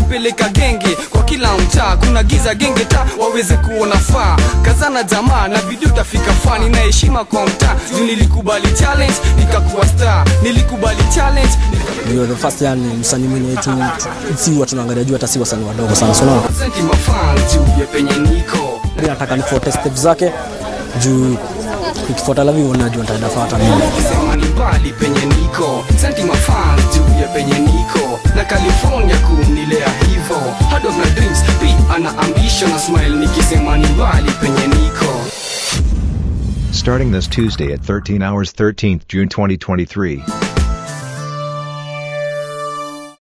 napeleka genge kwa kila mtaa kuna giza genge ta waweze kuona faa kazana jamaa na bidii utafika fani na heshima kwa mtaa juu nilikubali challenge nikakuwa star nilikubali challenge ndio the first yani msanii mwenye tu si watu tunaangalia juu hata si wasanii wadogo sana so unaona senti mafans juu ya penye niko Mimi nataka nifuate steps zake juu ukifuata lavi unajua nitaendafuata mimi Nikisema ni mbali penye niko senti mafans juu ya penye niko na california kumnilea hivo hard of my dreams p ana ambition na smile nikisema ni mbali penye niko Starting this Tuesday at 13 hours 13th June 2023.